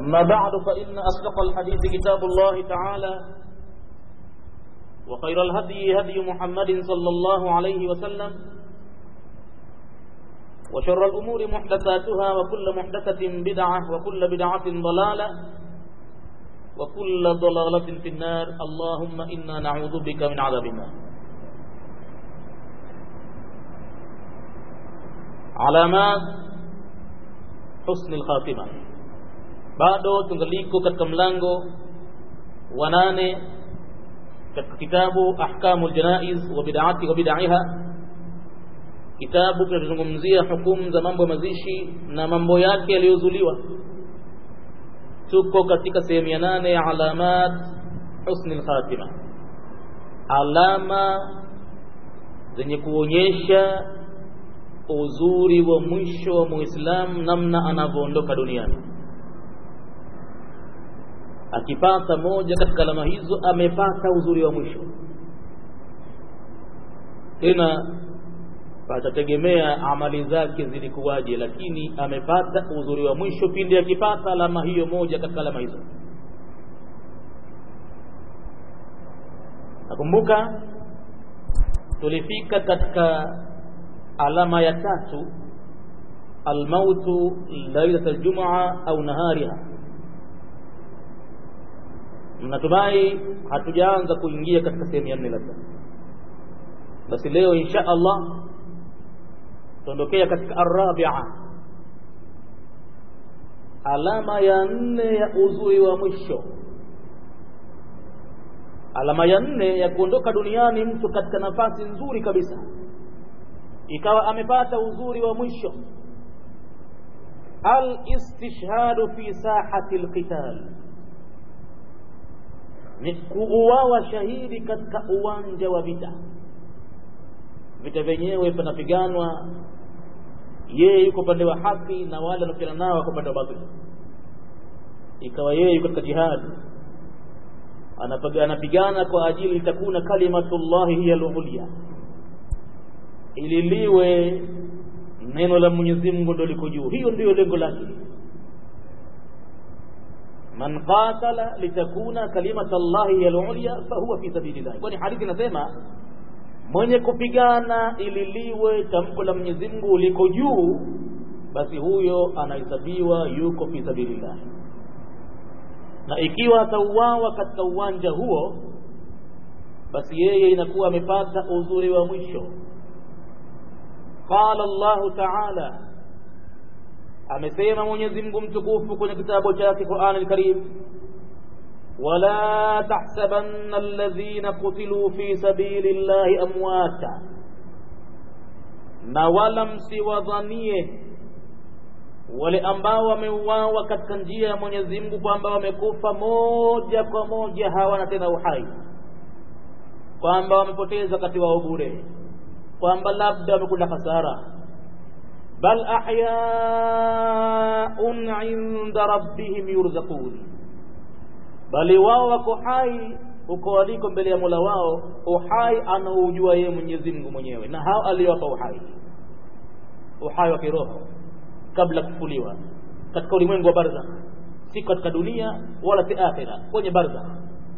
أما بعد فإن أصدق الحديث كتاب الله تعالى وخير الهدي هدي محمد صلى الله عليه وسلم وشر الأمور محدثاتها وكل محدثة بدعة وكل بدعة ضلالة وكل ضلالة في النار اللهم إنا نعوذ بك من عذاب النار علامات حسن الخاتمة bado tungaliko katika mlango wa nane katika kitabu ahkamul janaiz wa bid'ati wa bid'iha kitabu kinachozungumzia hukumu za mambo ya mazishi na mambo yake yaliyozuliwa tuko katika sehemu ya nane ya alamat husni lkhatima alama zenye kuonyesha uzuri wa mwisho wa muislamu namna anavyoondoka duniani akipata moja katika alama hizo amepata uzuri wa mwisho tena patategemea amali zake zilikuwaje lakini amepata uzuri wa mwisho pindi akipata alama hiyo moja katika alama hizo nakumbuka tulifika katika alama ya tatu almautu lailat aljumaa au nahariha natumai hatujaanza kuingia katika sehemu ya nne labda basi leo insha allah tuondokea katika arabia alama ya nne ya uzuri wa mwisho alama ya nne ya kuondoka duniani mtu katika nafasi nzuri kabisa ikawa amepata uzuri wa mwisho alistishhadu fi sahati lqital ni kuuawa shahidi katika uwanja wa vita vita vyenyewe panapiganwa yeye yuko upande wa haki na wale wanaopigana nao wako upande wa batili ikawa yeye yuko katika jihadi anapigana kwa ajili litakuna kalimatullahi hiya lulya ili liwe neno la Mwenyezi Mungu ndio liko juu hiyo ndiyo lengo lake man qatala litakuna kalimatullahi hiya lulya fahuwa fi sabilillah kwani hadithi inasema mwenye kupigana ili liwe tamko la Mwenyezi Mungu liko juu basi huyo anahesabiwa yuko fi sabilillah na ikiwa atauawa katika uwanja huo basi yeye inakuwa amepata uzuri wa mwisho qala Allah ta'ala amesema Mwenyezi Mungu mtukufu kwenye kitabu chake Qur'an al-Karim ولا تحسبن الذين قتلوا في سبيل الله أمواتا na wala msiwadhanie wale ambao wameuawa katika njia ya Mwenyezi Mungu kwamba wamekufa moja kwa moja hawana tena uhai kwamba wamepoteza wakati wao bure kwamba labda wamekula hasara bal ahyaun inda rabbihim yurzaqun bali wao wako hai huko waliko mbele ya Mola wao uhai anaujua yeye Mwenyezi Mungu mwenyewe na hao aliowapa uhai uhai wa kiroho kabla kufuliwa katika ulimwengu wa barzakh si katika dunia wala si akhira kwenye barzakh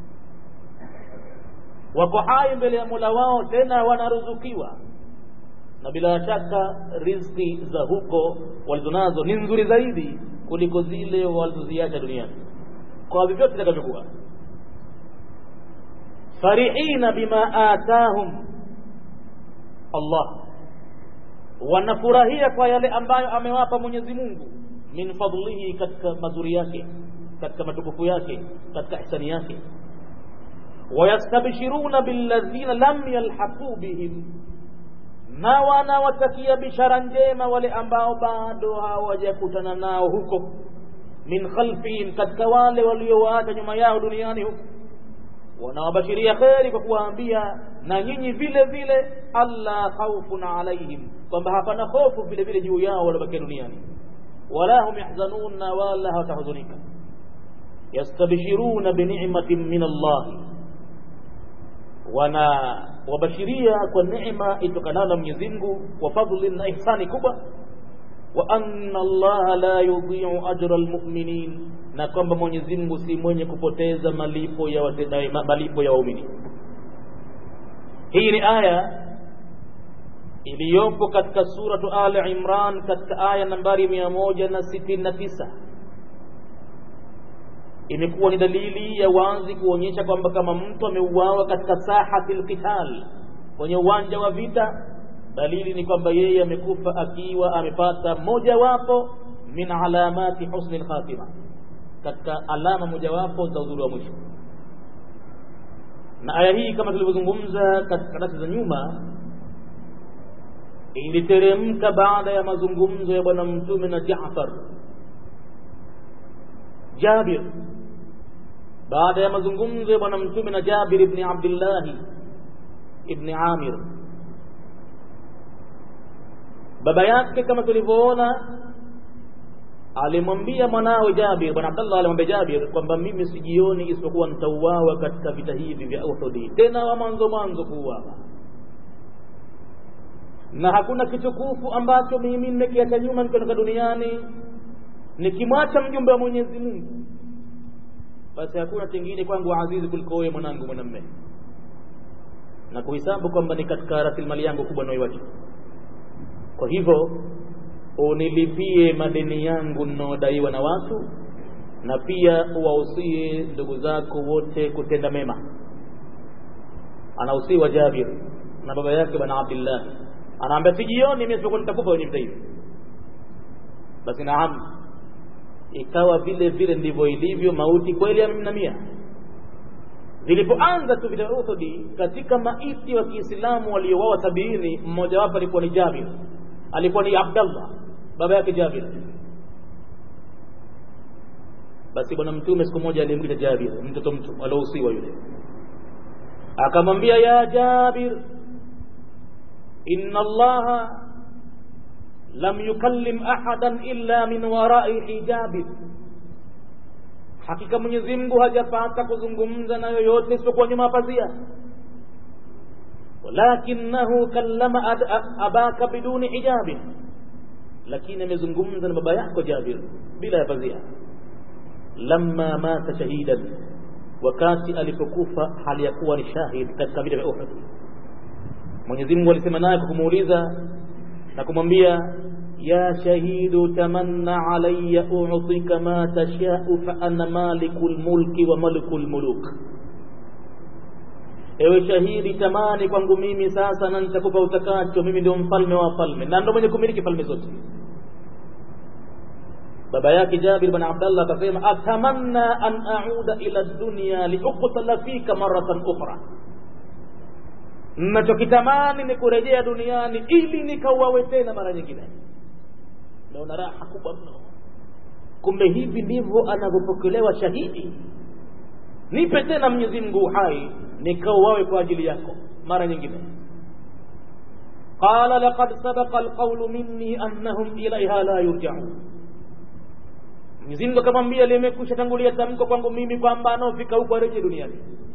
wako hai mbele ya Mola wao tena wanaruzukiwa na bila shaka riziki za huko walizonazo ni nzuri zaidi kuliko zile walizoziacha duniani kwa vyovyote itakavyokuwa farihina bima atahum Allah wanafurahia kwa yale ambayo amewapa Mwenyezi Mungu min fadlihi katika mazuri yake katika matukufu yake katika ihsani yake wayastabshiruna billadhina lam yalhaqu bihim na wanawatakia bishara njema wale ambao bado hawajakutana nao huko min khalfihim katika wale waliowaacha nyuma yao duniani huko wanawabashiria kheri kwa kuwaambia na nyinyi vile vile alla khaufun alaihim kwamba hapana hofu vile vile juu yao waliobakia duniani wala hum yahzanun na wala hawatahuzunika yastabshiruna bini'matin min Allah wana wabashiria kwa neema itokanayo na Mwenyezi Mungu wa fadhli na ihsani kubwa wa anna Allah la yudhi'u ajra almu'minin na kwamba mwenyezi mungu si mwenye kupoteza malipo ya watendaji malipo ya waumini hii ni aya iliyopo katika suratu ali imran katika aya nambari mia moja na sitini na tisa imekuwa ni dalili ya wazi kuonyesha kwamba kama mtu ameuawa katika sahati lqital kwenye uwanja wa vita dalili ni kwamba yeye amekufa akiwa amepata mojawapo min alamati husni lkhatima katika alama mojawapo za uzuri wa mwisho na aya hii kama tulivyozungumza katika darasa za nyuma iliteremka baada ya mazungumzo ya bwana mtume na Jaafar Jabir baada ya mazungumzo ya bwana mtume na Jabir ibn Abdullah ibn Amir baba yake kama tulivyoona alimwambia mwanawe Jabir bwana Abdullah alimwambia Jabir kwamba mimi sijioni isipokuwa nitauawa katika vita hivi vya Uhud tena wa mwanzo mwanzo kuuawa na hakuna kitukufu ambacho mimi nimekiacha nyuma nikiondoka duniani nikimwacha mjumbe wa Mwenyezi Mungu basi hakuna kingine kwangu azizi kuliko wewe mwanangu mwanamme na kuhesabu kwamba ni katika rasilimali yangu kubwa nayoiwacha kwa hivyo unilipie madeni yangu ninaodaiwa na watu na pia uwahusie ndugu zako wote kutenda mema anahusiwa Jabir na baba yake bwana Abdullah anaambia sijioni mimi sikuwa nitakufa kwenye vita hivi basi naam ikawa vile vile ndivyo ilivyo mauti kweli ya mia mia zilipoanza tu vita Uhud katika maiti wa Kiislamu waliouawa sabini mmoja wapo alikuwa ni Jabir alikuwa ni Abdallah baba yake Jabir basi bwana mtume siku moja alimwita Jabir mtoto mtu aliohusiwa yule akamwambia ya Jabir inna allaha lam yukallim ahadan illa min warai hijabi hakika Mwenyezi Mungu hajapata kuzungumza na yoyote isipokuwa nyuma ya pazia walakinahu kallama abaka biduni hijabi lakini amezungumza na baba yako Jabir bila ya pazia lamma mata shahidan wakati alipokufa hali ya kuwa ni shahid katika vita vya Uhud Mwenyezi Mungu alisema naye kwa kumuuliza na kumwambia ya shahidu tamanna alayya u'tika ma tasha'u fa ana malikul mulki wa malikul muluk ewe shahidi tamani kwangu mimi sasa na nitakupa utakacho mimi ndio mfalme wa falme na ndio mwenye kumiliki falme zote baba yake Jabir bin Abdullah akasema atamanna an a'uda ila dunya liuqtala fika maratan ukhra nachokitamani ni kurejea duniani ili nikauawe tena mara nyingine naona raha kubwa mno kumbe hivi ndivyo anavyopokelewa shahidi nipe tena Mwenyezi Mungu uhai nikauawe kwa ajili yako mara nyingine qala laqad sabaqa alqawlu minni annahum ilayha la yurja'un Mwenyezi Mungu akamwambia limekwisha tangulia tamko kwangu mimi kwamba anaofika huko arejee duniani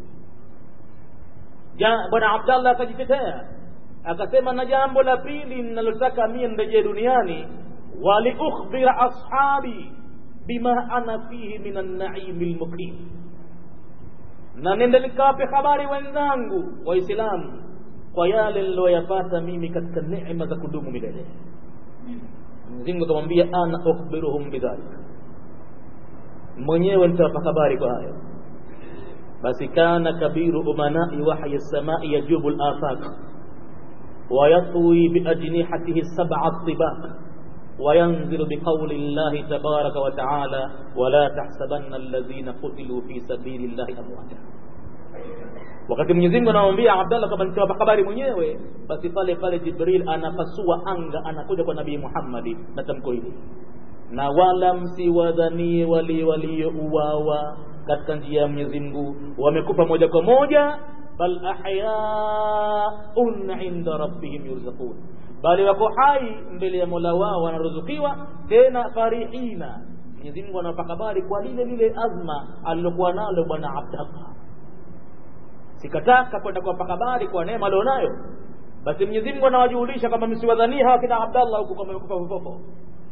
bwana Abdallah akajitetea akasema na jambo la pili ninalotaka mie nirejee duniani waliukhbira ashabi bima ana fihi min an-na'im al-muqim na nende nikawape habari wenzangu waislamu kwa yale niliyoyapata mimi katika neema za kudumu milele Mwenyezi Mungu akamwambia ana ukhbiruhum bidhalik mwenyewe nitawapa habari kwa hayo basi kana kabiru umanai wahyi samai yajubu al-afaq ويطوي بأجنحته السبع الطباق وينزل بقول الله تبارك وتعالى ولا تحسبن الذين قتلوا في سبيل الله أمواتا wakati Mwenyezi Mungu anamwambia Abdallah kwamba nitawapa habari mwenyewe, basi pale pale Jibril anapasua anga, anakuja kwa Nabii Muhammad na tamko hili, na wala msiwadhanie wale waliouawa katika njia ya Mwenyezi Mungu wamekufa moja kwa moja, bal ahyaun inda rabbihim yurzaqun, bali wako hai mbele ya Mola wao wanaruzukiwa, tena farihina. Mwenyezi Mungu anawapa habari kwa lile lile azma alilokuwa nalo bwana Abdallah sikataka kwenda kuwapa habari kwa neema alionayo basi Mwenyezi Mungu anawajulisha kwamba msiwadhania hawa kina Abdallah huko kama wamekufa fofofo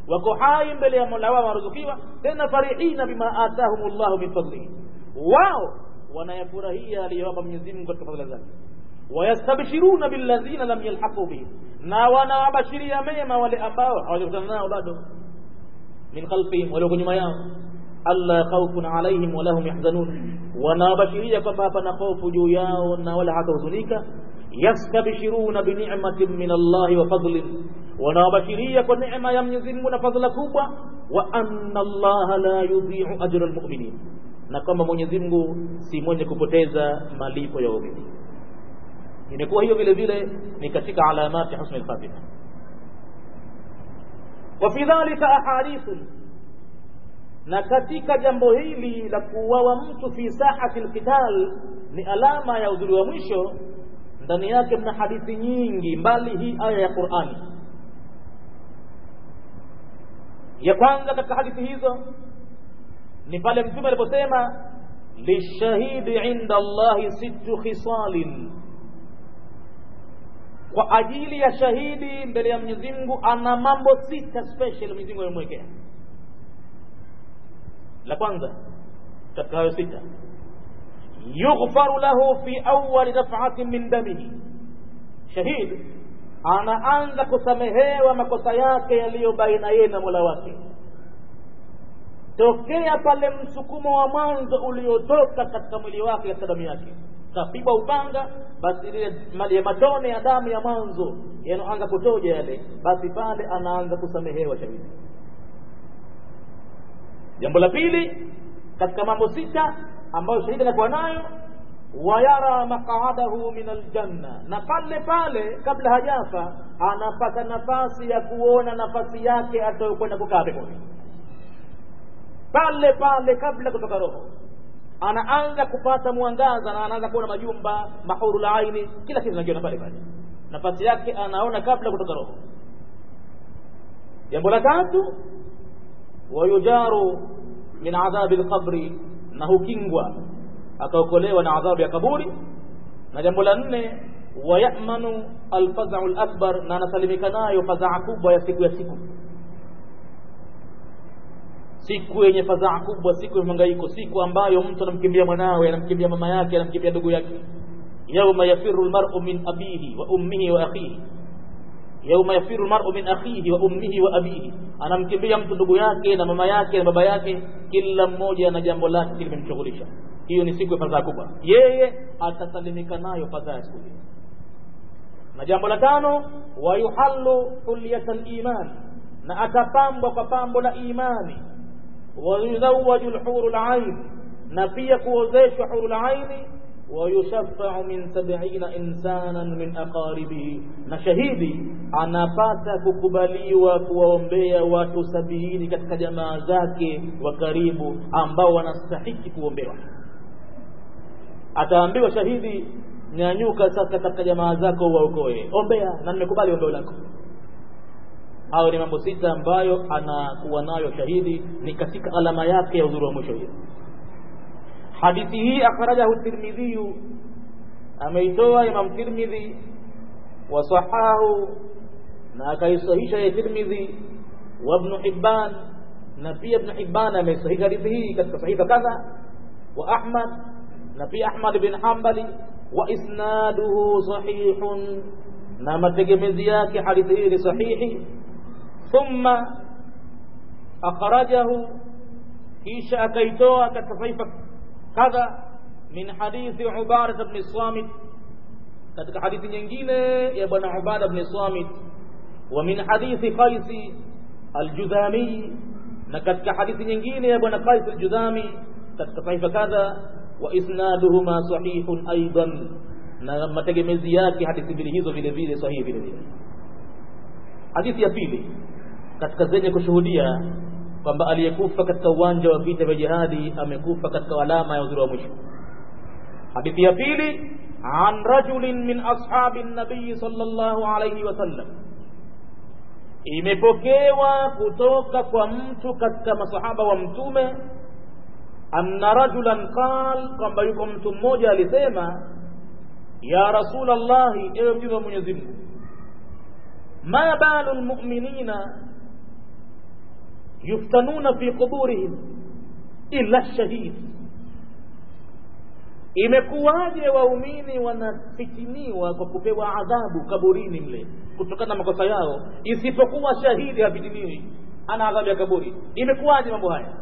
wako hai mbele ya mola wao waruzukiwa tena farihina bima atahum llahu min fadlihi wao wanayafurahia aliyowapa mwenyezi mungu katika fadhila zake wayastabshiruna billadhina lam yalhaqu bihim na wanawabashiria mema wale ambao hawajakutana nao bado min khalfihim walioko nyuma yao alla khawfun alaihim wala hum yahzanun wanawabashiria kwamba hapana hofu juu yao na wala hatahuzunika yastabshiruna binicmatin min allahi wa fadlin wanawabashiria kwa neema ya Mwenyezi Mungu na fadhila kubwa wa anna allaha la yudhi'u ajra almu'minin na kwamba Mwenyezi Mungu si mwenye kupoteza malipo ya waumini imekuwa hiyo vile vile ni katika alamati husni al-khatima wa fi dhalika ahadithun na katika jambo hili la kuuawa mtu fi sahati alqital ni alama ya uzuri wa mwisho ndani yake mna hadithi nyingi mbali hii aya ya Qur'ani ya kwanza katika hadithi hizo ni pale mtume aliposema lishahidi inda Allahi sittu khisalin kwa ajili ya shahidi mbele ya Mwenyezi Mungu ana mambo sita special Mwenyezi Mungu amemwekea la kwanza katika hayo sita yughfaru lahu fi awwali daf'atin min damihi shahid anaanza kusamehewa makosa yake yaliyo baina yeye na Mola wake tokea pale msukumo wa mwanzo uliotoka katika mwili wake katika damu yake kapigwa upanga basi ile mali ya matone ya damu ya mwanzo yanaanza kutoja yale basi pale anaanza kusamehewa shahidi jambo la pili katika mambo sita ambayo shahidi anakuwa nayo wayara maqadahu min aljanna na pale pale kabla hajafa anapata nafasi ya kuona nafasi yake atayokwenda kukaa peponi pale pale kabla kutoka roho anaanza kupata mwangaza na anaanza kuona majumba mahuru la aini kila kitu anakiona pale pale nafasi yake anaona kabla kutoka roho jambo la tatu wayujaru min adhabi lqabri na hukingwa akaokolewa na adhabu ya kaburi na jambo la nne wayamanu alfazau lakbar na anasalimika nayo fadhaa kubwa ya siku ya siku siku yenye fadhaa kubwa siku ya mangaiko siku ambayo mtu anamkimbia mwanawe anamkimbia mama yake anamkimbia ndugu yake yauma yafiru lmaru min abihi wa ummihi wa akhihi yauma yafiru lmaru min akhihi wa ummihi wa abihi anamkimbia mtu ndugu yake na mama yake na baba yake kila mmoja na jambo lake limemshughulisha hiyo ni siku ya fadhaa kubwa yeye atasalimika nayo fadhaa ya siku hiyo na jambo la tano wayuhallu hulyata liman na atapambwa kwa pambo la imani wayuzawaju lhuru lain na pia kuozeshwa huru laini wayushafau min sabiina insanan min aqaribihi na shahidi anapata kukubaliwa kuwaombea watu sabiini katika jamaa zake wa karibu ambao wanastahiki kuombewa ataambiwa shahidi nyanyuka sasa katika jamaa zako waokoe ombea na nimekubali ombeo lako hayo ni mambo sita ambayo anakuwa nayo shahidi ni katika alama yake ya uzuri wa mwisho hiyo hadithi hii akhrajahu tirmidhiyu ameitoa imam tirmidhi wasahahu na akaisahisha ya tirmidhi wa ibn hibban na pia ibn hibban ameisahisha hadithi hii katika sahifa kadha wa ahmad na pia ahmad bin hanbali wa isnaduhu sahihun na mategemezi yake hadithi hii ni sahihi thumma akhrajahu kisha akaitoa katika sahifa kadha min hadithi ubada bni samit katika hadithi nyingine ya bwana ubada bni samit wa min hadithi qaisi aljudhami na katika hadithi nyingine ya bwana qais aljudhami katika sahifa kadha wa isnaduhuma sahihun aidan na mategemezi yake hadithi mbili hizo vile vile sahihi vile vile hadithi ya pili katika zenye kushuhudia kwamba aliyekufa katika uwanja wa vita vya jihadi amekufa katika alama ya uzuri wa mwisho hadithi ya pili an rajulin min ashabi nabii sallallahu alayhi wasallam imepokewa kutoka kwa mtu katika masahaba wa mtume anna rajulan qal kwamba yuko mtu mmoja alisema ya rasul llahi ewe mjumbe wa mwenyezi mungu ma balu lmuminina yuftanuna fi quburihim illa shahid imekuwaje waumini wanafitiniwa kwa kupewa adhabu kaburini mle kutokana na makosa yao isipokuwa shahidi hafitiniwi ana adhabu ya kaburi imekuwaje mambo haya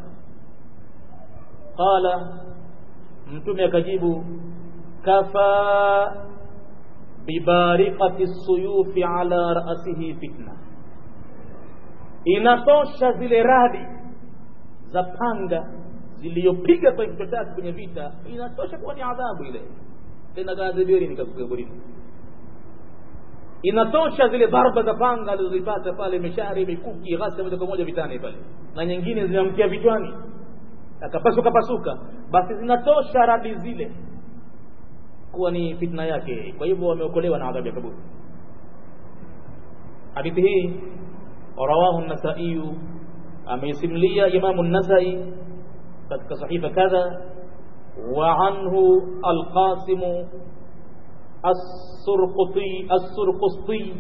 qala mtume akajibu kafa bibariqati suyufi ala rasihi fitna inatosha zile radi za panga ziliyopiga kwenye kichwa chake kwenye vita inatosha kuwa ni adhabu ile tena kaadhibiweni nikakukaburini inatosha zile dharba za panga alizozipata pale mishari mikuki ghasia moja kwa moja vitani pale na nyingine zinamkia vichwani akapasuka pasuka basi zinatosha radi zile kuwa ni fitna yake kwa hivyo wameokolewa na adhabu ya kaburi hadithi hii rawahu nasaiyu ameisimlia imamu nasai katika sahifa kadha wa anhu alqasimu as-surquti as-surqusti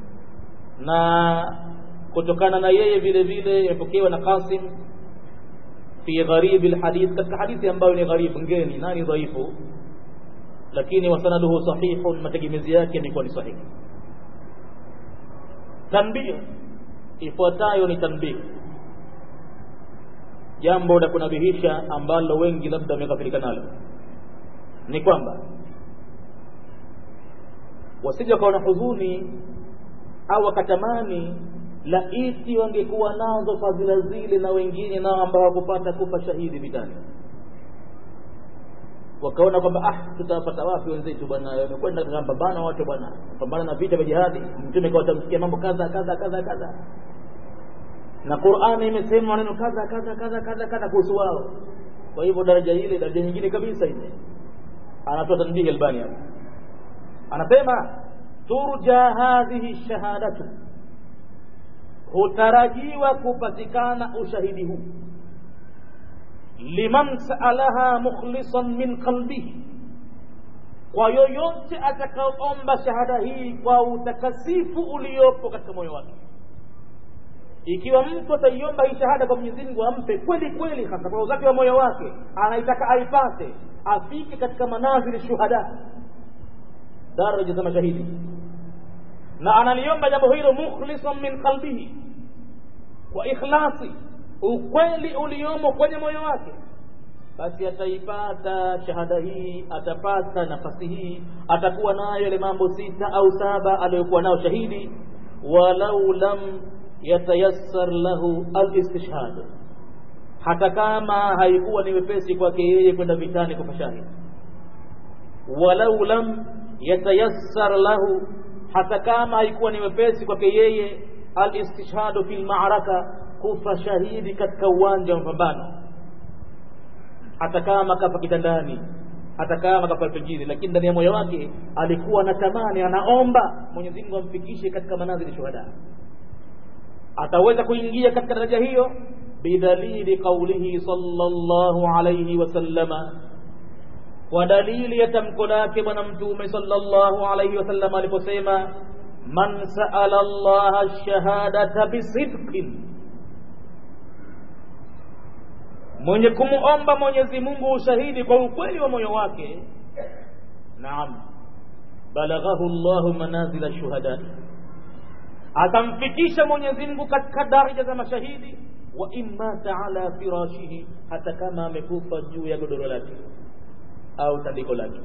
na kutokana na yeye vile vile imepokewa na Qasim fi gharib alhadith katika hadithi ambayo ni gharib ngeni nani dhaifu lakini wasanaduhu sahihun mategemezi yake ni kwa ni sahihi tanbih ifuatayo ni tanbih jambo la kunabihisha ambalo wengi labda wamekafirika nalo ni kwamba wasije wakawa na huzuni au wakatamani laiti wangekuwa nazo fadhila zile na wengine nao ambao hawakupata kufa shahidi vitani wakaona kwamba ah tutawapata wapi wenzetu bwana wamekwenda kupambana watu bwana pambana na vita vya jihadi mtume kwa tamsikia mambo kadha kadha kadha kadha na Qur'ani imesema maneno kadha kadha kadha kadha kadha kuhusu wao kwa hivyo daraja ile daraja nyingine kabisa ile anatoa tanbihi albani hapa anasema turja hadhihi shahadatu hutarajiwa kupatikana ushahidi huu liman saalaha mukhlisan min qalbihi kwa yoyote atakaoomba shahada hii kwa utakasifu uliopo katika moyo wake ikiwa mtu ataiomba hii shahada kwa Mwenyezi Mungu ampe kweli kweli hasa kwa uzake wa moyo wake anaitaka aipate afike katika manazili shuhada daraja za mashahidi na analiomba jambo hilo mukhlisan min qalbihi kwa ikhlasi ukweli uliomo kwenye moyo wake basi ataipata shahada hii atapata nafasi hii atakuwa nayo ile mambo sita au saba aliyokuwa nayo shahidi walau lam yatayassar lahu alistishhad hata kama haikuwa ni wepesi kwake yeye kwenda vitani kufa shahidi walau lam yatayassar lahu hata kama haikuwa ni wepesi kwake yeye alistishhadu fil ma'raka kufa shahidi katika uwanja wa mapambano hata kama kafa kitandani hata kama kafa pengine lakini ndani ya moyo wake alikuwa anatamani anaomba Mwenyezi Mungu amfikishe katika manazili shuhada ataweza kuingia katika daraja hiyo bidalili qaulihi sallallahu alayhi wasallama kwa dalili ya tamko lake bwana mtume sallallahu alayhi wasallam aliposema man saala Allah ash-shahadata bisidqin mwenye kumuomba Mwenyezi Mungu ushahidi kwa ukweli wa moyo wake naam balaghahu Allahu manazila shuhada atamfikisha Mwenyezi Mungu katika daraja za mashahidi wa imma ta'ala firashihi hata kama amekufa juu ya godoro lake au tandiko lake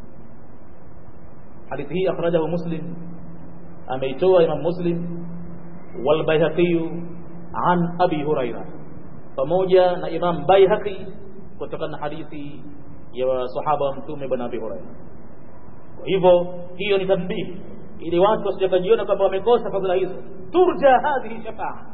hadithi hii akhrajahu muslim ameitoa imam muslim wal bayhaqi an abi huraira pamoja na imam bayhaqi kutokana na hadithi ya sahaba wa mtume bwana abi huraira kwa hivyo hiyo ni tanbihi ili watu wasijakajiona kwamba wamekosa fadhila hizo turja hadhihi shafaa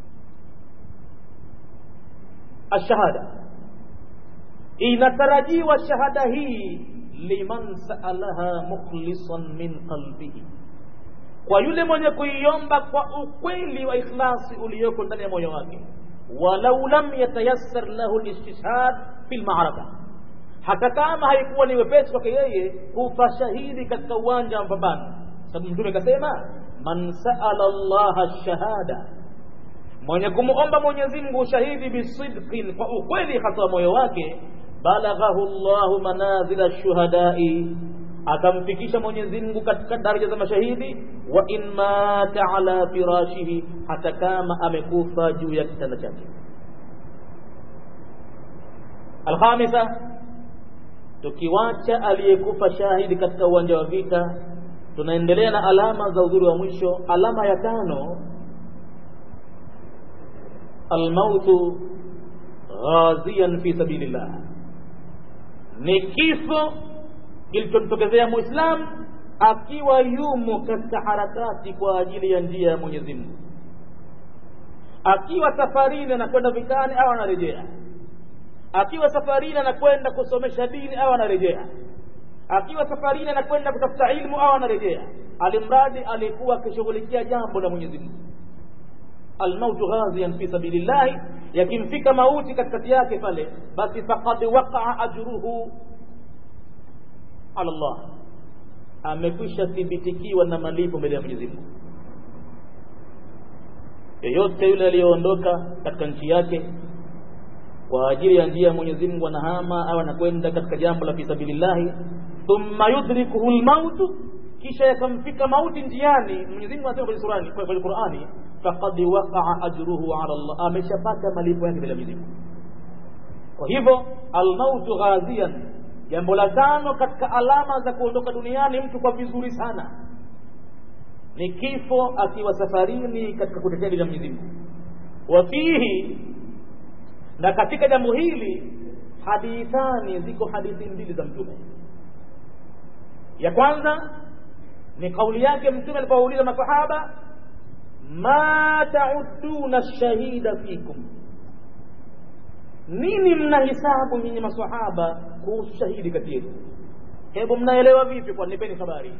ashahada inatarajiwa shahada hii liman saalaha mukhlisan min qalbihi kwa yule mwenye kuiomba kwa ukweli wa ikhlasi ulioko ndani ya moyo wake walau lam yatayassar lahu listishhad fi lmaraka hata kama haikuwa ni wepesi kwake yeye kufa shahidi katika uwanja wa mapambano sababu mtume akasema man saala llaha shahada mwenye kumuomba Mwenyezi Mungu ushahidi bisidqin kwa ukweli hasa moyo wake balaghahu Allahu manazila shuhadai akamfikisha Mwenyezi Mungu katika daraja za mashahidi wa in mata ala firashihi hata kama amekufa juu ya kitanda chake alkhamisa tukiwacha aliyekufa shahidi katika uwanja wa vita tunaendelea na alama za udhuri wa mwisho alama ya tano almautu ghaziyan fi sabilillah ni kifo kilichomtokezea muislamu akiwa yumo katika harakati kwa ajili ya njia ya Mwenyezi Mungu akiwa safarini anakwenda vitani au anarejea akiwa safarini anakwenda kusomesha dini au anarejea akiwa safarini anakwenda kutafuta ilmu au anarejea alimradi alikuwa akishughulikia jambo la Mwenyezi Mungu almautu ghaziyan fi sabilillahi yakimfika mauti katikati yake pale basi faqad waqa'a ajruhu ala Allah amekwisha thibitikiwa na malipo mbele ya Mwenyezi Mungu yeyote yule aliyeondoka katika nchi yake kwa ajili ya njia ya Mwenyezi Mungu anahama au anakwenda katika jambo la fisabilillahi thumma yudrikuhu almautu kisha yakamfika mauti njiani Mwenyezi Mungu anasema kwenye surani kwenye Qur'ani faqad waqa'a ajruhu ala Allah ameshapata malipo yake bila Mwenyezi Mungu kwa hivyo almautu ghaziyan jambo la tano katika alama za kuondoka duniani mtu kwa vizuri sana ni kifo akiwa safarini katika kutetea dini ya Mwenyezi Mungu wafihi na katika jambo hili hadithani ziko hadithi mbili za mtume ya kwanza ni kauli yake mtume alipouliza masahaba ma ta'udduna shahida fikum nini mnahisabu nyinyi maswahaba kuhusu shahidi kati yetu hebu mnaelewa vipi kwa nipeni habari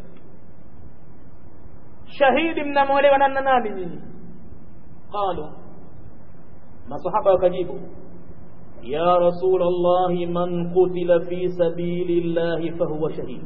shahidi mnamwelewa nani na nani nyinyi qalu masahaba wakajibu ya rasul allahi man qutila fi sabili llahi fahuwa shahid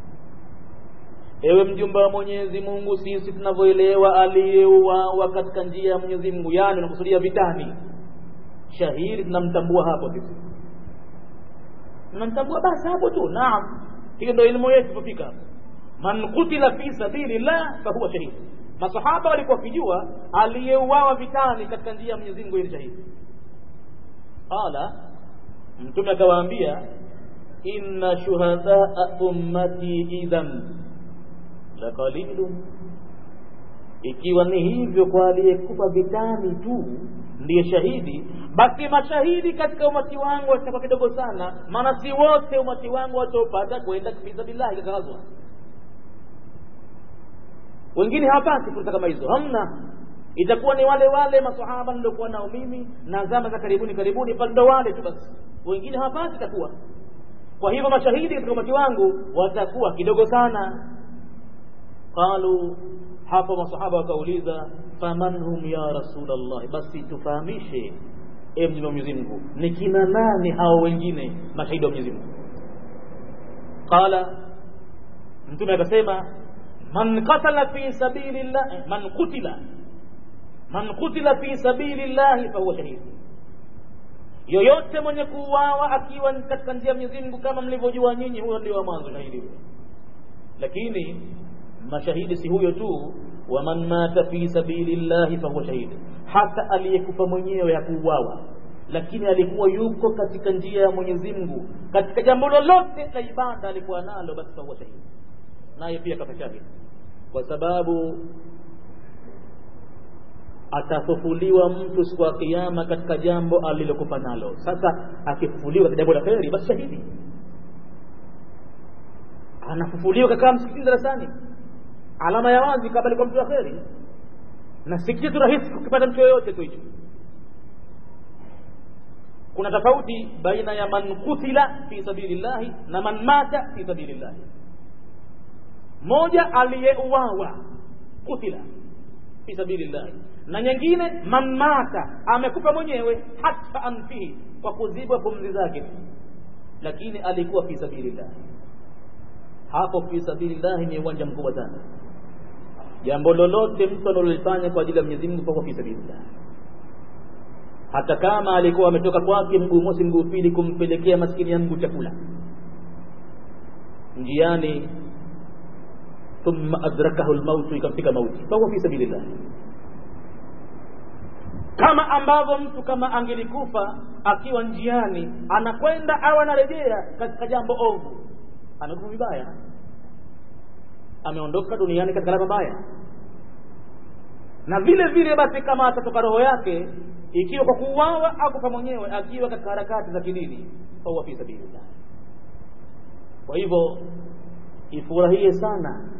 ewe mjumba wa mwenyezi mungu sisi tunavyoelewa aliyeuawa katika njia ya mwenyezi mungu yani unakusudia vitani shahidi tunamtambua hapo sisi tunamtambua basi hapo tu naam hiyo ndio elimu yetu tufika man kutila fi sabilillah fahuwa shahid masahaba walikuwa wakijua aliyeuawa vitani katika njia ya Mwenyezi Mungu ni shahidi qala mtume akawaambia inna shuhadaa ummati idhan la qalilun ikiwa ni hivyo kwa aliyekufa vitani tu ndiye shahidi basi mashahidi katika umati wangu watakuwa kidogo sana maana si wote umati wangu wataopata kwenda fisabilillahi katika ghazwa wengine hawapati fursa kama hizo hamna itakuwa ni wale wale masahaba niliokuwa nao mimi na zama za karibuni karibuni pale ndo wale tu basi wengine hawapati itakuwa kwa hivyo mashahidi katika umati wangu watakuwa kidogo sana qalu hapo masahaba wakauliza faman hum ya rasulullah basi tufahamishe e mjumbe wa Mwenyezi Mungu ni kina nani hao wengine mashahidi wa Mwenyezi Mungu qala mtume akasema man qatala fi sabilillah man qutila man qutila fi sabilillah fahuwa shahid yoyote mwenye kuuawa akiwa katika njia ya Mwenyezi Mungu kama mlivyojua nyinyi huyo ndio wa mwanzo shahidi lakini mashahidi si huyo tu wa man mata fi sabilillahi fahuwa shahid hata aliyekufa mwenyewe ya kuuawa lakini alikuwa yuko katika njia ya Mwenyezi Mungu katika jambo lolote la ibada alikuwa nalo basi fahuwa shahid naye pia kafa shahid kwa sababu atafufuliwa mtu siku ya kiyama katika jambo alilokufa nalo sasa akifufuliwa katika jambo la kheri basi shahidi anafufuliwa kakaa msikitini darasani alama ya wazi kama alikuwa mtu wa kheri na si kitu rahisi kukipata mtu yoyote tu hicho kuna tofauti baina ya man kutila fi sabilillahi na man mata fi sabilillahi moja aliyeuawa kutila fi sabilillahi na nyingine man mata amekufa mwenyewe hata anfihi kwa kuzibwa pumzi zake lakini alikuwa fi sabilillahi hapo fi sabilillahi ni uwanja mkubwa sana jambo lolote mtu analolifanya kwa ajili ya Mwenyezi Mungu kwa fi sabilillah hata kama alikuwa ametoka kwake mguu mosi mguu pili kumpelekea maskini ya mguu chakula njiani thumma adrakahu lmautu ikamfika mauti fahuwa fi sabilillah kama ambavyo mtu kama angelikufa akiwa njiani anakwenda au anarejea katika jambo ovu amekufa vibaya ameondoka duniani katika alama mbaya na vile vile basi kama atatoka roho yake ikiwa kwa kuuawa au kufa mwenyewe akiwa katika harakati za kidini fahuwa fi sabilillah kwa hivyo ifurahie sana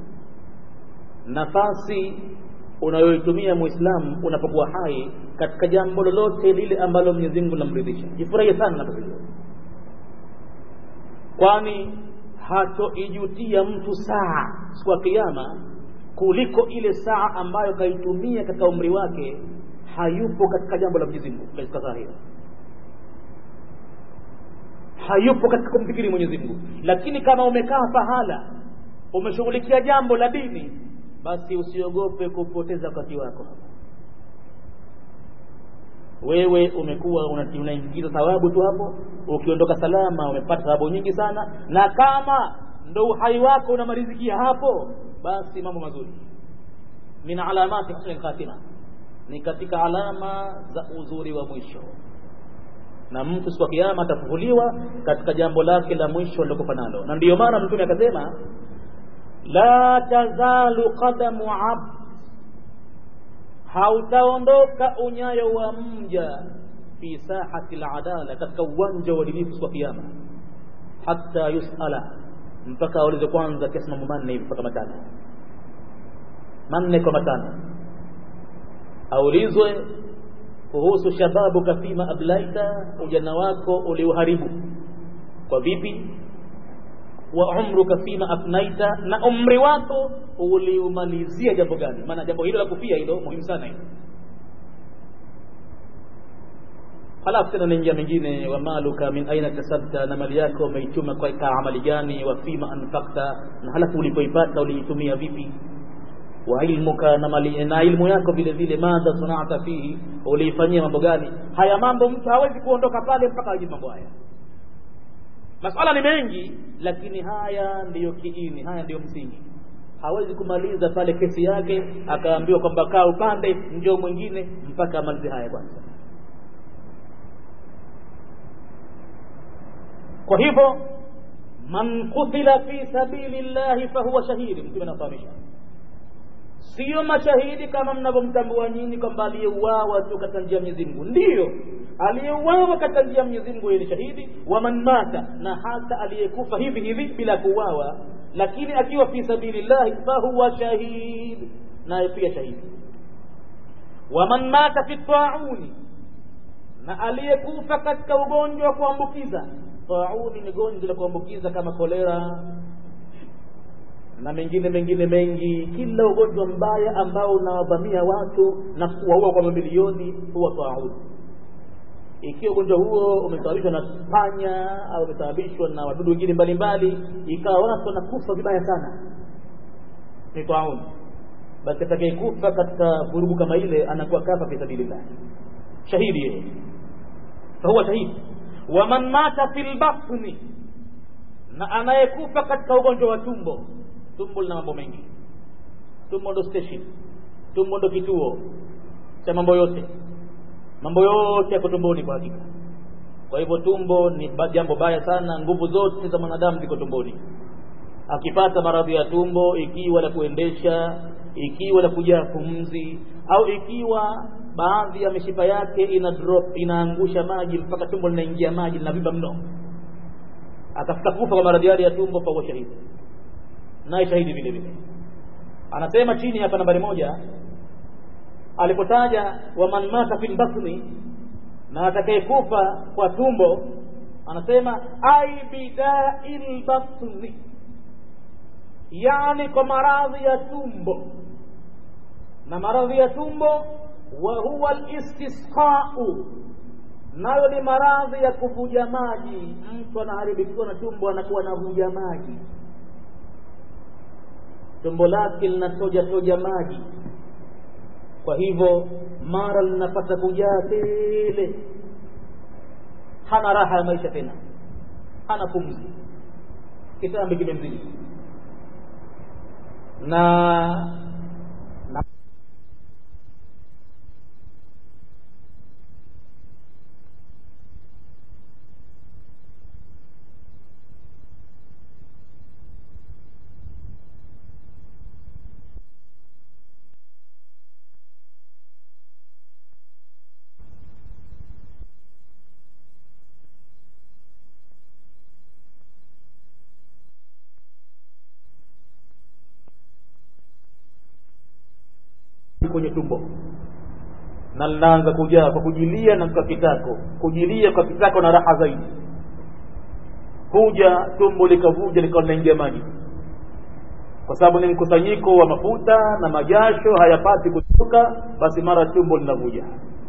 nafasi unayoitumia muislamu unapokuwa hai katika jambo lolote lile ambalo Mwenyezi Mungu linamridhisha jifurahie sana nafasi hiyo kwani hatoijutia mtu saa siku ya kiyama kuliko ile saa ambayo kaitumia katika umri wake hayupo katika jambo la Mwenyezi Mungu katika saa hiyo hayupo katika kumfikiri Mwenyezi Mungu lakini kama umekaa pahala umeshughulikia jambo la dini basi usiogope kupoteza wakati wako wewe umekuwa unaingiza thawabu tu hapo ukiondoka salama umepata thawabu nyingi sana na kama ndo uhai wako unamalizikia hapo basi mambo mazuri min alamati husni khatima ni katika alama za uzuri wa mwisho na mtu siku ya kiyama atafufuliwa katika jambo lake la mwisho alilokufa nalo na ndiyo maana mtume akasema la tazalu qadamu abd hautaondoka unyayo wa mja fi sahati ladala katika uwanja wa uadilifu siku ya kiyama hata yusala mpaka aulize kwanza kiasi mambo manne hivi mpaka matano manne kwa matano aulizwe kuhusu shababuka fima ablaita ujana wako uliuharibu kwa vipi wa umruka fima afnaita na umri wako uliumalizia jambo gani maana jambo hilo la kufia hilo muhimu sana hilo halafu tena naingia mengine wa maluka min aina kasabta na mali yako umeichuma kwa amali gani wa fima anfakta na halafu ulipoipata uliitumia vipi wa ilmuka na mali na ilmu yako vile vile madha sanata fihi uliifanyia mambo gani haya mambo mtu hawezi kuondoka pale mpaka ajibu mambo haya masala ni mengi lakini haya ndiyo kiini haya ndiyo msingi hawezi kumaliza pale kesi yake akaambiwa kwamba kaa upande njoo mwingine mpaka amalize haya kwanza kwa hivyo man kutila fi sabili llahi fahuwa shahidi mtume anafahamisha sio mashahidi kama mnavyomtambua nyinyi kwamba aliyeuawa tu katika njia ya Mwenyezi Mungu ndiyo aliyeuawa katika njia ya Mwenyezi Mungu ni shahidi wa man mata na hata aliyekufa hivi hivi bila kuuawa lakini akiwa fi sabilillahi fahuwa shahid naye pia shahidi wa man mata fi tauni na aliyekufa katika ugonjwa wa kuambukiza tauni ni gonjwa la kuambukiza kama kolera na mengine mengine mengi kila ugonjwa mbaya ambao unawavamia watu na kuwaua kwa mamilioni huwa taun ikiwa ugonjwa huo umesababishwa na panya au umesababishwa na wadudu wengine mbalimbali ikawa watu wanakufa vibaya sana ni taun basi atakayekufa katika vurugu kama ile anakuwa kafa fi sabilillah shahidi yeye fahuwa shahidi waman mata fi lbatni na anayekufa katika ugonjwa wa tumbo tumbo lina mambo mengi tumbo ndo station tumbo ndo kituo cha mambo yote mambo yote yako tumboni kwa hakika kwa hivyo tumbo ni jambo baya sana nguvu zote za mwanadamu ziko tumboni akipata maradhi ya tumbo ikiwa la kuendesha ikiwa la kujaa pumzi au ikiwa baadhi ya mishipa yake ina drop inaangusha maji mpaka tumbo linaingia maji linavimba mno akafika kufa kwa maradhi yale ya tumbo pakuwa shahidi naye shahidi vile vile anasema chini hapa nambari moja alipotaja waman mata fil batni na atakayekufa kwa tumbo anasema ai bidail batni yani kwa maradhi ya tumbo na maradhi ya tumbo wa huwa listisqau nayo ni maradhi ya kuvuja maji mtu anaharibikiwa na tumbo anakuwa anavuja maji tumbo lake linatoja toja maji kwa hivyo mara linapata kujaa tele hana raha ya maisha tena hana pumzi kitambi kimemzidi na, na kwenye tumbo na linaanza kujaa kwa kujilia na kwa kitako kujilia kwa kitako na raha zaidi huja tumbo likavuja likawa linaingia maji kwa sababu ni mkusanyiko wa mafuta na majasho hayapati kutoka basi mara tumbo linavuja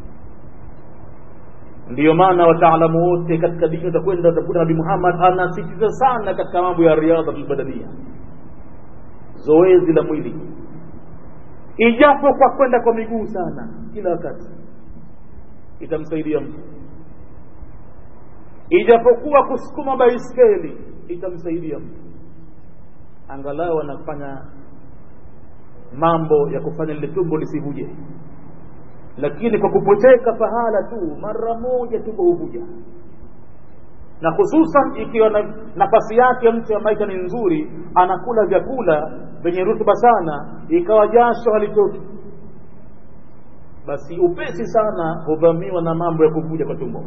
ndiyo maana wataalamu wote katika dini utakwenda utakuta nabii muhammad anasitiza sana katika mambo ya riadha albadania zoezi la mwili ijapo kwa kwenda kwa miguu sana kila wakati itamsaidia mtu ijapokuwa kusukuma baiskeli itamsaidia mtu angalau anafanya mambo ya kufanya lile tumbo lisivuje lakini kwa kupoteka pahala tu mara moja tumbo huvuja na hususan ikiwa na nafasi yake mtu ya maisha ni nzuri anakula vyakula vyenye rutuba sana ikawa jasho halitoki basi upesi sana huvamiwa na mambo ya kuvuja kwa tumbo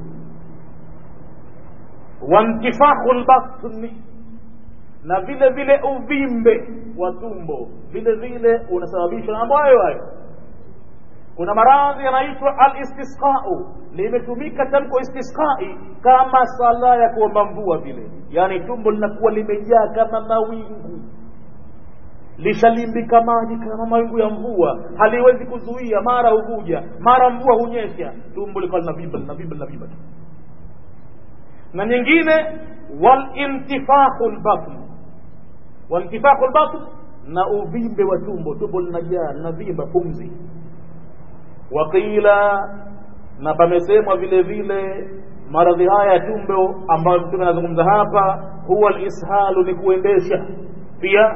wantifahu lbatni na vile vile uvimbe wa tumbo vile vile unasababishwa na mambo hayo hayo kuna maradhi yanaitwa alistisqau limetumika tamko istisqai kama sala ya kuomba mvua vile yaani tumbo linakuwa limejaa kama mawingu lishalimbika maji kama mawingu ya mvua haliwezi kuzuia mara huvuja mara mvua hunyesha tumbo likawa linavimba linavimba linavimba na nyingine walintifahu lbatn walintifahu lbatn na uvimbe wa tumbo tumbo linajaa linavimba pumzi waqila na pamesemwa vile vile maradhi haya ya tumbo ambayo mtume anazungumza hapa huwa lishalu ni kuendesha pia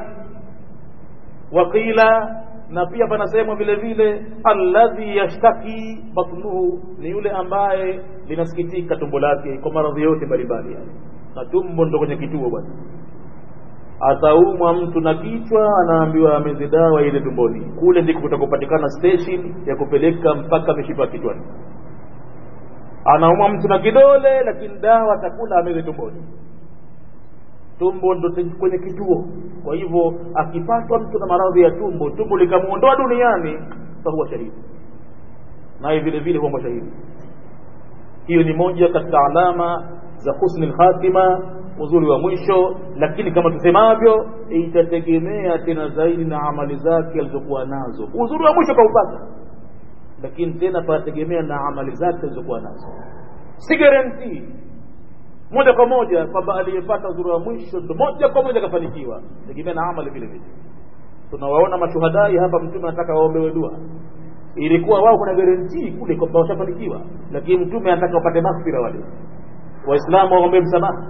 waqila na pia panasemwa vile vile alladhi yashtaki batnuhu ni yule ambaye linasikitika tumbo lake kwa maradhi yote mbalimbali na tumbo ndo kwenye kituo bwana ataumwa mtu na kichwa anaambiwa ameze dawa ile tumboni kule ndiko kutakupatikana station ya kupeleka mpaka mishipa kichwani anaumwa mtu na kidole lakini dawa atakula ameze tumboni tumbo ndo kwenye kituo kwa hivyo akipatwa mtu na maradhi ya tumbo tumbo likamuondoa duniani fahuwa shahidi naye vile vile huwa shahidi hiyo ni moja katika alama za husni lkhatima uzuri wa mwisho lakini kama tusemavyo itategemea tena zaidi na amali zake alizokuwa nazo uzuri wa mwisho kaupata lakini tena panategemea na amali zake alizokuwa nazo si garantii moja kwa moja kwamba aliyepata uzuri wa mwisho ndo moja kwa moja akafanikiwa tegemea na amali vile vile tunawaona mashuhadai hapa mtume anataka waombewe dua ilikuwa wao kuna garantii kule kwamba washafanikiwa lakini mtume anataka wapate maghfira wale waislamu waombe msamaha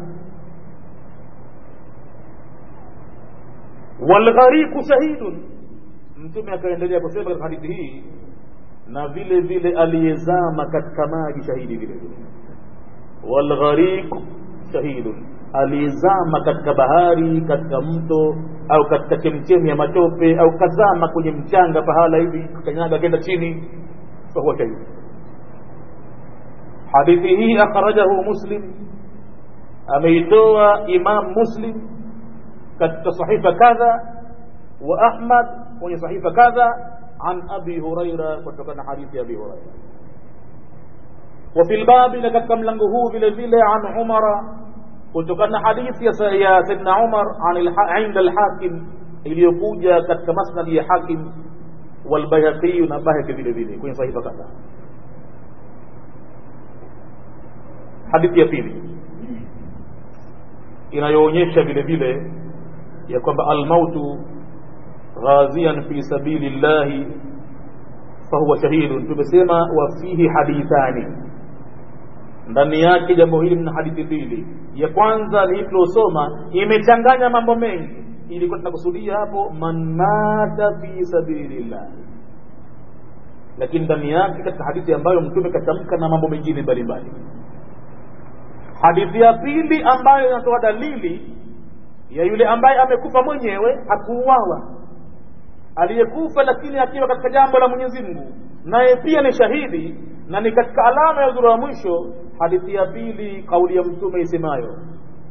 walghariqu shahidun mtume akaendelea kusema katika hadithi hii na vile vile aliyezama katika maji shahidi vile vile walghariqu shahidun aliyezama katika bahari katika mto au katika chemchemi ya matope au kazama kwenye mchanga pahala hivi kanyaga akenda chini fahuwa shahidi hadithi hii akhrajahu muslim ameitoa imam muslim katika sahifa kadha wa ahmad kwenye sahifa kadha an abi huraira kutokana na hadithi ya abi huraira وفي الباب لكتك ملنغه vile vile عن عمر kutokana na hadithi ya saidna umar inda alhakim iliyokuja katika masnadi ya hakim walbayhaqiyu na bahaki vile vile kwenye sahifa kadhaa hadithi ya pili inayoonyesha vile vile ya kwamba almautu ghazian fi sabili llahi fahuwa shahidun tumesema wafihi hadithani ndani yake jambo hili mna hadithi mbili ya kwanza ni hii tuliosoma imechanganya mambo mengi ilikuwa tunakusudia hapo man mata fi sabilillah lakini ndani yake katika hadithi ambayo mtume katamka na mambo mengine mbalimbali hadithi ya pili ambayo inatoa dalili ya yule ambaye amekufa mwenyewe hakuuawa aliyekufa lakini akiwa katika jambo la Mwenyezi Mungu naye pia ni shahidi na ni katika alama ya uzuri wa mwisho hadithi ya pili kauli ya mtume isemayo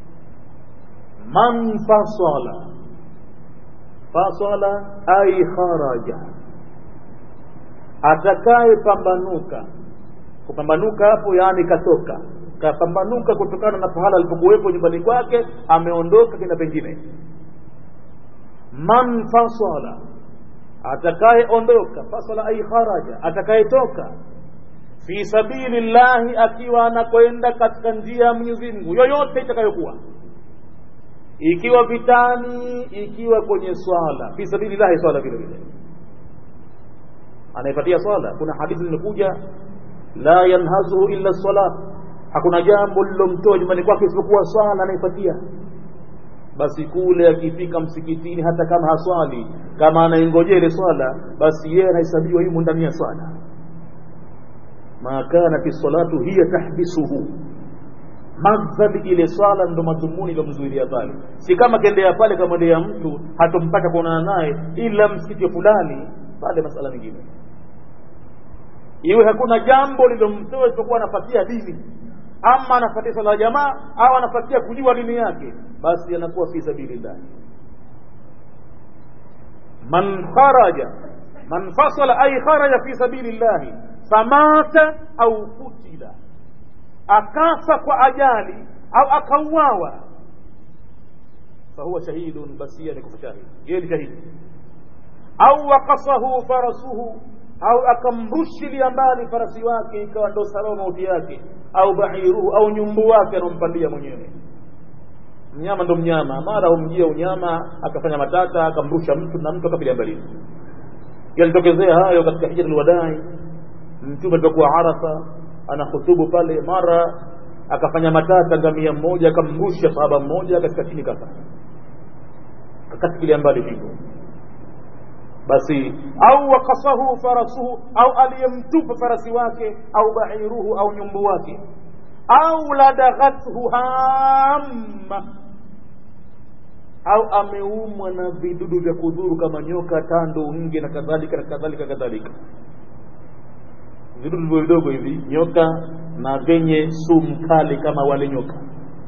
man fasala fasala ay kharaja atakaye pambanuka kupambanuka hapo yaani katoka kapambanuka kutokana na pahala alipokuwepo nyumbani kwake ameondoka kenda pengine man fasala atakayeondoka fasala ay kharaja atakayetoka fi sabili llahi akiwa anakwenda katika njia ya Mwenyezi Mungu yoyote itakayokuwa ikiwa vitani ikiwa kwenye swala fi sabili llahi swala vile vile anaipatia swala kuna hadithi zimekuja la yanhazuhu illa swala hakuna jambo lilomtoa nyumbani kwake isipokuwa swala anaipatia basi kule akifika msikitini hata kama haswali kama anaingojea ile swala basi yeye anahesabiwa yumo ndani ya swala ma kanat salatu hiya tahbisuhu madhhabi ile swala ndo madhumuni ilomzuilia pale si kama kendea pale kamwendea mtu hatompata kuonana naye ila msikiti fulani pale masala mengine iwe hakuna jambo lilomtoa isipokuwa anafatia dini ama anafatia swala ya jamaa au anafatia kujua dini yake basi anakuwa fi sabilillah man kharaja man fasala ay kharaja fi sabilillah famata au kutila akafa kwa ajali au akauawa fahuwa shahidun basi yeye ni kufa shahidi yeye ni shahidi au waqasahu farasuhu au akamrushilia mbali farasi wake ikawa ndo sababu mauti yake au bairuhu au nyumbu wake anaompandia mwenyewe mnyama ndo mnyama mara humjia unyama akafanya matata akamrusha mtu na mtu akapiga mbali yalitokezea hayo katika hija alwadai mtume alipokuwa arafa anahutubu pale mara akafanya matata ngamia mmoja akamrusha sahaba mmoja katika chini kafa akatikilia mbali hivyo basi au wakasahu farasuhu au aliyemtupa farasi wake au bairuhu au nyumbu wake au ladaghathu hamma au ameumwa na vidudu vya kudhuru kama nyoka tando nge na kadhalika na kadhalika kadhalika vidudu vidogo vidogo hivi nyoka na vyenye sumu kali kama wale nyoka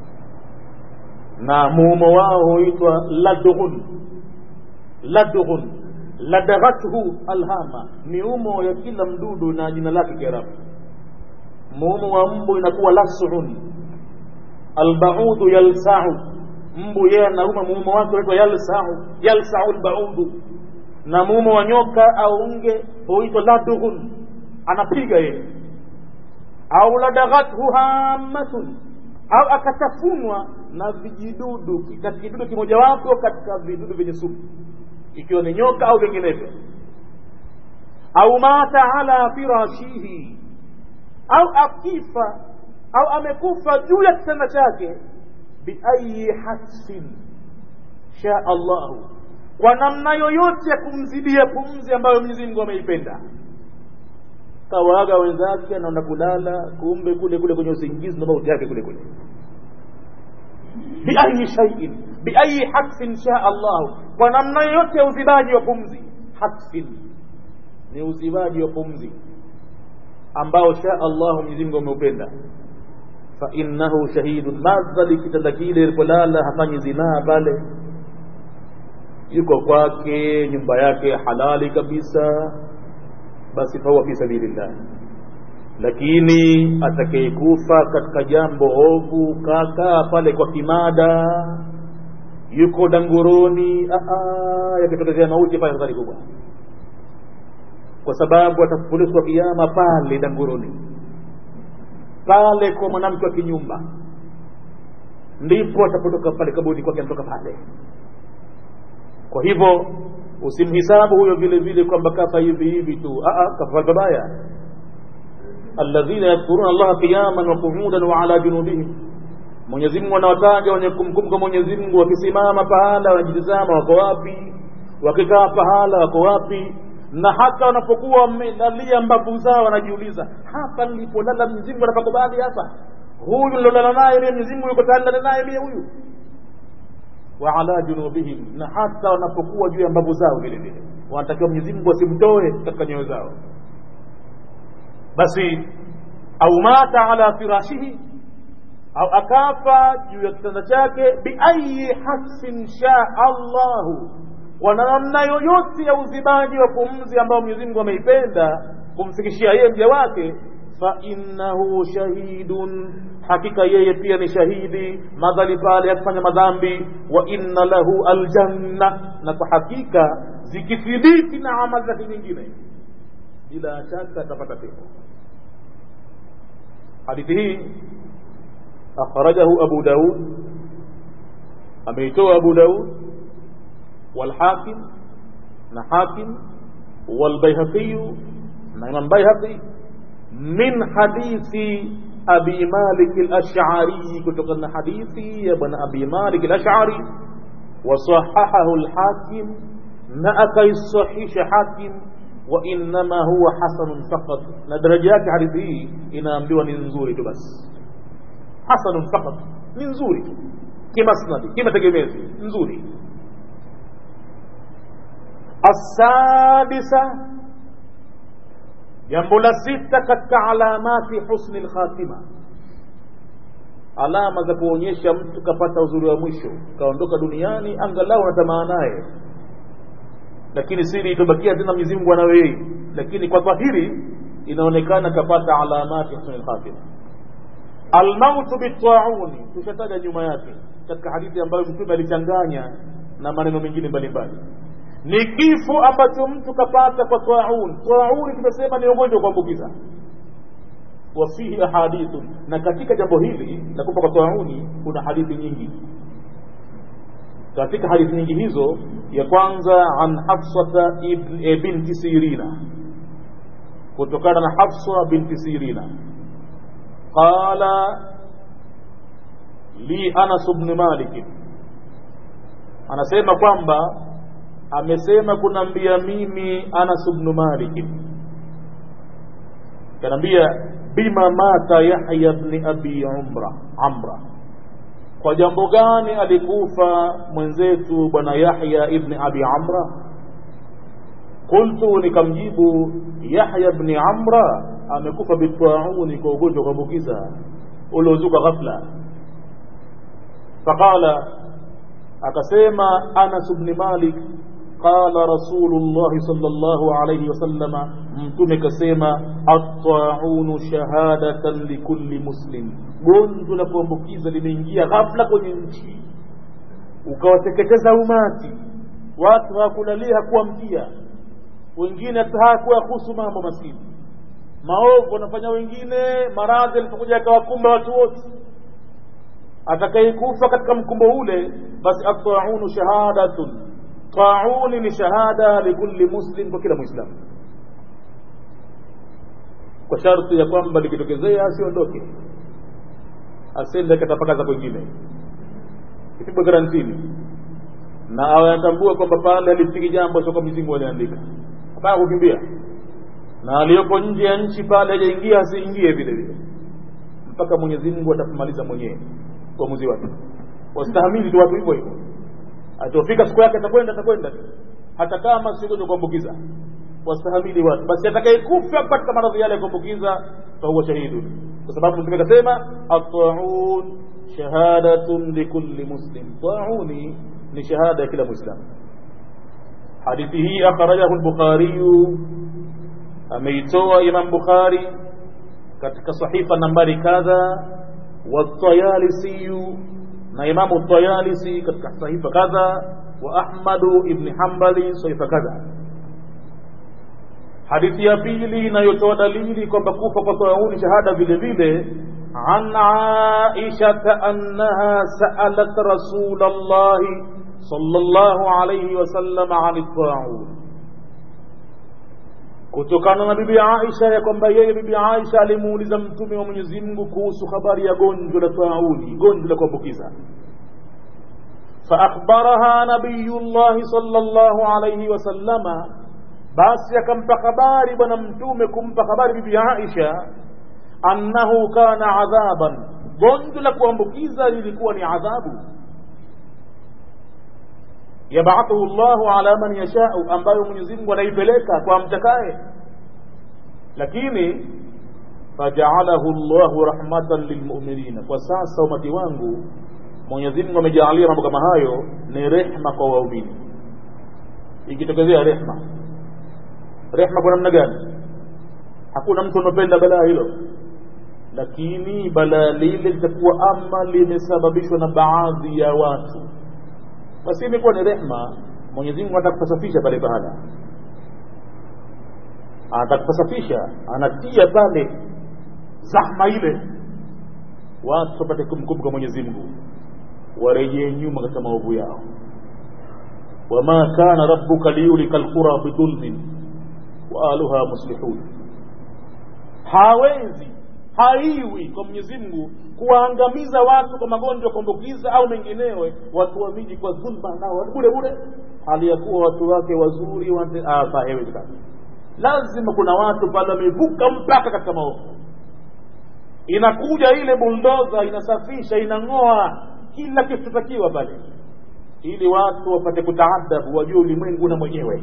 na muumo wao huitwa ladghun ladghun ladaghathu alhama ni umo ya kila mdudu na jina lake kiarabu muumo wa mbu inakuwa lasun albaudu yalsau mbu yeye anauma muumo wake unaitwa yalsau yalsau albaudu na muumo wa nyoka au nge huitwa ladughun anapiga yeye au ladaghathu hammatun au akatafunwa na vijidudu katika kidudu kimojawapo katika vidudu vyenye sumu ikiwa ni nyoka au vinginevyo au mata ala firashihi au akifa au amekufa juu ya kitanda chake biayi hasfin sha allahu kwa namna yoyote ya kumzidia pumzi ambayo Mwenyezi Mungu ameipenda kawaga wenzake anaenda kulala kumbe kule kule kwenye usingizi na mauti yake kule kule biayi shay'in biayi hasfin sha allahu kwa namna yoyote ya uzibaji wa pumzi hasfin ni uzibaji wa pumzi ambao sha Allah Mwenyezi Mungu ameupenda fa innahu shahidun madhali kitanda kile ilipolala hafanyi zinaa pale yuko kwake nyumba yake halali kabisa basi fahuwa fi sabilillah lakini atakayekufa katika jambo ovu kakaa pale kwa kimada yuko danguroni yakitokezea mauti pale hatari kubwa kwa sababu atafufuliwa kiama pale danguroni pale kwa mwanamke wa kinyumba ndipo atapotoka pale kaburi kwake anatoka pale kwa hivyo usimhisabu huyo vile vile kwamba kafa hivi hivi tu kafa babaya alladhina yadhkuruna allaha qiyaman wa qu'udan wa ala junubihim Mwenyezi Mungu anawataja wenye kumkumbuka Mwenyezi Mungu wakisimama pahala wanajitazama wako wapi wakikaa pahala wako wapi na hata wanapokuwa wamelalia mbavu zao wanajiuliza hapa nilipolala Mwenyezi Mungu anapakubali hapa huyu nilolala naye mimi Mwenyezi Mungu yuko tayari naye mimi huyu wa ala junubihim na hata wanapokuwa juu ya mbavu zao vile vile wanatakiwa Mwenyezi Mungu asimtoe katika nyoyo zao basi au mata ala firashihi au akafa juu ya kitanda chake biayi hasfin shaa Allahu kwa namna yoyote ya uzibaji wa pumzi ambao Mwenyezi Mungu ameipenda kumfikishia yeye mja wake fa innahu shahidun hakika yeye pia ni shahidi madhali pale akifanya madhambi wa inna lahu aljanna na kwa hakika zikithibiti na amali zake nyingine bila shaka atapata pepo hadithi hii akhrajahu abu daud ameitoa abu daud والحاكم نحاكم والبيهقي نعم بيهقي من حديث أبي مالك الأشعري كتقن حديثي يا ابن أبي مالك الأشعري وصححه الحاكم نأكي الصحيح حاكم وإنما هو حسن فقط ندرجات حديثه إن أمبيوا ننزوري بس حسن فقط ننزوري كما سندي كما تجميزي نزوري السادسة jambo la sita katika alamati husni lkhatima alama za kuonyesha mtu kapata uzuri wa mwisho kaondoka duniani angalau natamaa naye lakini siri itobakia tena Mwenyezi Mungu anayo yeye lakini kwa dhahiri inaonekana kapata alamati husni lkhatima almautu bitauni tushataja nyuma yake katika hadithi ambayo mtume alichanganya na maneno mengine mbalimbali ni kifo ambacho mtu kapata kwa taun tauni tumesema ni ugonjwa wa kuambukiza wafihi ahadithu na katika jambo hili la kufa kwa tauni kuna hadithi nyingi katika hadithi nyingi hizo ya kwanza an hafsata e, binti sirina kutokana na hafsa binti sirina qala li anas bni malik anasema kwamba amesema kunambia mimi Anas ibn Malik kanambia bima mata Yahya ibn Abi Umra Amra kwa jambo gani alikufa mwenzetu bwana Yahya ibn Abi Amra qultu nikamjibu Yahya ibn Amra amekufa bitwauni kwa ugonjwa wa kuambukiza uliozuka ghafla faqala akasema Anas ibn Malik قال رسول الله صلى الله عليه وسلم mtume kasema at-ta'un shahadatan likulli muslim gonjwa la kuambukiza limeingia ghafla kwenye nchi ukawateketeza umati watu hawakulalia hakuamkia wengine hawakuyahusu mambo maskini maovu wanafanya wengine maradhi alipokuja akawakumba watu wote atakayekufa katika mkumbo ule basi at-ta'un shahadatun tauni ni shahada likulli muslim kwa kila muislamu kwa sharti ya kwamba likitokezea asiondoke asende katapakaza kwengine kipigwa karantini na awe anatambua kwamba pale alifiki jambo sio kwa mizingu aliandika hapana kukimbia na aliyoko nje ya nchi pale hajaingia asiingie vile vile mpaka Mwenyezi Mungu atapomaliza mwenyewe uamuzi wake wastahamili tu watu hivyo hivyo atofika siku yake atakwenda atakwenda hata kama si ugonjwa kuambukiza wastahamili watu basi atakayekufa katika maradhi yale ya kuambukiza fahuwa shahidu kwa sababu mtume akasema at-ta'un shahadatun likulli muslim ta'uni ni shahada ya kila muislamu hadithi hii akhrajahu al-bukhari ameitoa imam bukhari katika sahifa nambari kadha wa tayalisi na imamu tayalisi katika sahifa kadha wa ahmadu ibn hanbali sahifa kadha hadithi ya pili inayotoa dalili kwamba kufa kwa tauni shahada vile vile an aishata annaha saalat rasul llahi sallallahu alayhi wasallam ani taun kutokana na bibi Aisha ya kwamba yeye bibi Aisha alimuuliza mtume wa Mwenyezi Mungu kuhusu habari ya gonjwa la tauni gonjwa la kuambukiza فأخبرها نبي الله صلى الله عليه وسلم basi akampa habari bwana mtume kumpa habari bibi Aisha annahu kana adhaban gonjwa la kuambukiza lilikuwa ni adhabu yabathuhu llahu ala man yashau ambayo Mwenyezi Mungu anaipeleka kwa mtakaye lakini fajaalahu llahu rahmatan lilmu'minina kwa sasa umati wangu Mwenyezi Mungu amejaalia mambo kama hayo ni rehma kwa waumini ikitokezea rehma rehma kwa namna gani hakuna mtu anopenda balaa hilo lakini balaa lile litakuwa ama limesababishwa na baadhi ya watu basi imekuwa ni rehma Mwenyezi Mungu anataka kusafisha pale pahala anataka kusafisha anatia pale zahma ile watu wapate kumkumbuka Mwenyezi Mungu warejee nyuma katika maovu yao wama kana rabbuka liyulika alqura bidhulmin wa ahluha muslihun hawezi haiwi kwa Mwenyezi Mungu kuwaangamiza watu kwa magonjwa ya kuambukiza au menginewe watu wa miji kwa dhulma nao bure bure hali ya kuwa watu wake wazuri haiwezekani lazima kuna watu pale wamevuka mpaka katika maovu inakuja ile buldoza inasafisha inang'oa kila kilichotakiwa pale ili watu wapate kutaadabu wajue ulimwengu na mwenyewe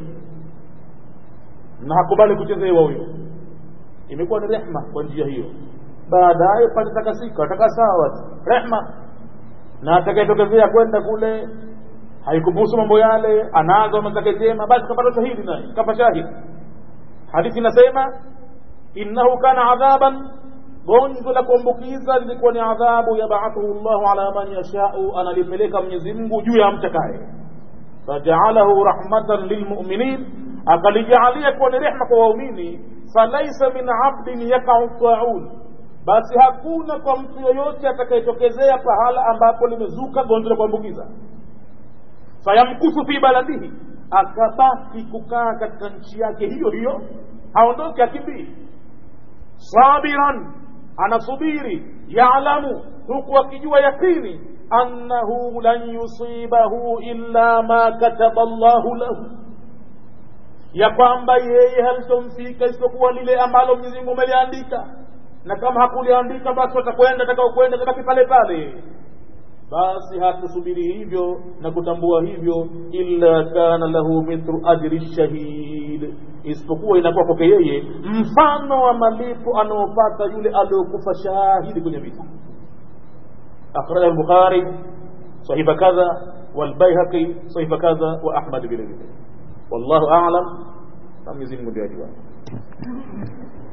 na hakubali kuchezewa huyo imekuwa ni rehma kwa njia hiyo baadaye patatakasika ataka sawa rehma na atakayetokezea kwenda kule haikubusu mambo yale anazo mazake jema basi kapata shahidi naye kafa shahidi hadithi inasema innahu kana adhaban gonjwa la kuambukiza lilikuwa ni adhabu yabathuhu llahu ala man yashau analipeleka mwenyezi mungu juu ya mtakaye fajaalahu rahmatan lilmuminin akalijaalia kuwa ni rehma kwa waumini falaisa min abdin yakau taun basi hakuna kwa mtu yoyote atakayetokezea pahala ambapo limezuka gonjwa la kuambukiza fayamkusu fi baladihi akabaki kukaa katika nchi yake hiyo hiyo haondoke akimbii sabiran anasubiri yalamu huku akijua yakini annahu lan yusibahu illa ma kataba llahu lahu ya kwamba yeye halitomfika isipokuwa lile ambalo Mwenyezi Mungu ameliandika na kama hakuliandika basi watakwenda atakao kwenda tabaki pale pale basi hatusubiri hivyo na kutambua hivyo illa kana lahu mithlu ajri shahid isipokuwa inakuwa kwake yeye mfano wa malipo anaopata yule aliyokufa shahidi kwenye vita akhrajahu al-bukhari sahifa kadha والبيهقي صحيفه كذا واحمد بن wallahu a'lam na Mwenyezi Mungu ndiye ajua